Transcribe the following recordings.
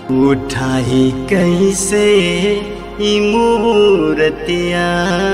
उठाई कैसे ई मूर्तिया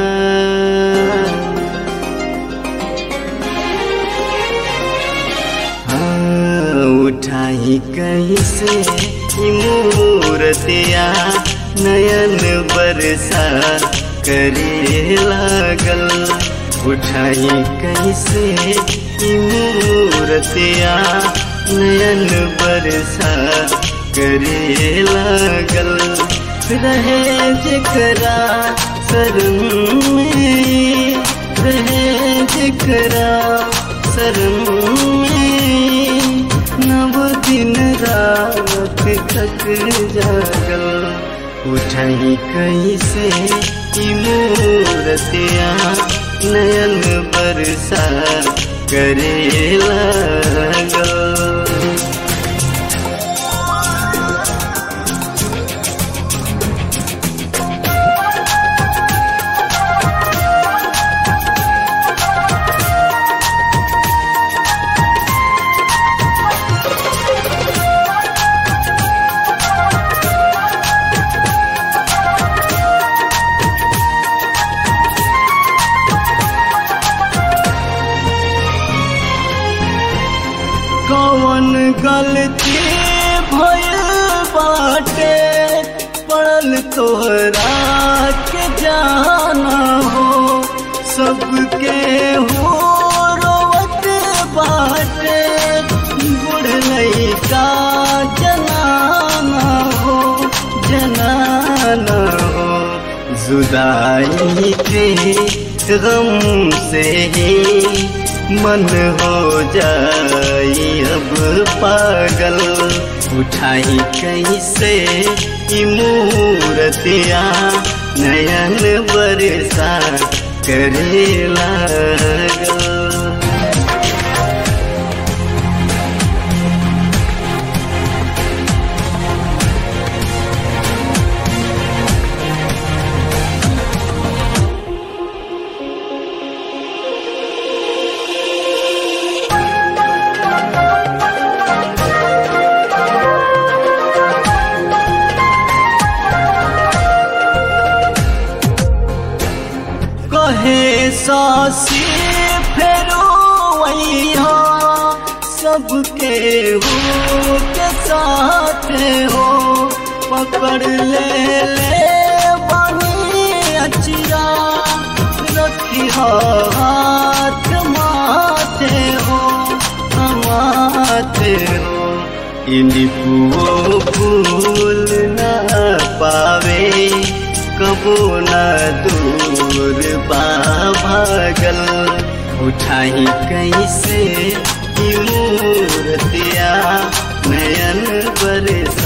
हाँ, उठाई कैसे ई मूर्तिया नयन बरसा करे लागल उठाई कैसे ई मूर्तिया नयन बरसा करे लागल रहे जकरा शरण में रहे जकरा शरण में नव दिन रात तक जागल उठाई कैसे ई मूर्तिया नयन बरसा करे लागल कौन गलती भइल बाटे पड़ल तोहरा के जाना हो सबके हो रोवत बाटे बुढ़ का जनाना हो जनाना हो जुदाई के गम से ही मन हो जाई अब पागल उठाई कैसे ई मूर्तिया नयन बरसा करे लागल कहे सासी फेरो वैया सबके हो के साथ हो पकड़ ले ले बनी अचिया रखी हो हाथ माथे हो माथे हो इनिपुओ फूल न पावे कबो न दूर भागल उठाई कैसे ई मूर्तिया नयन बरस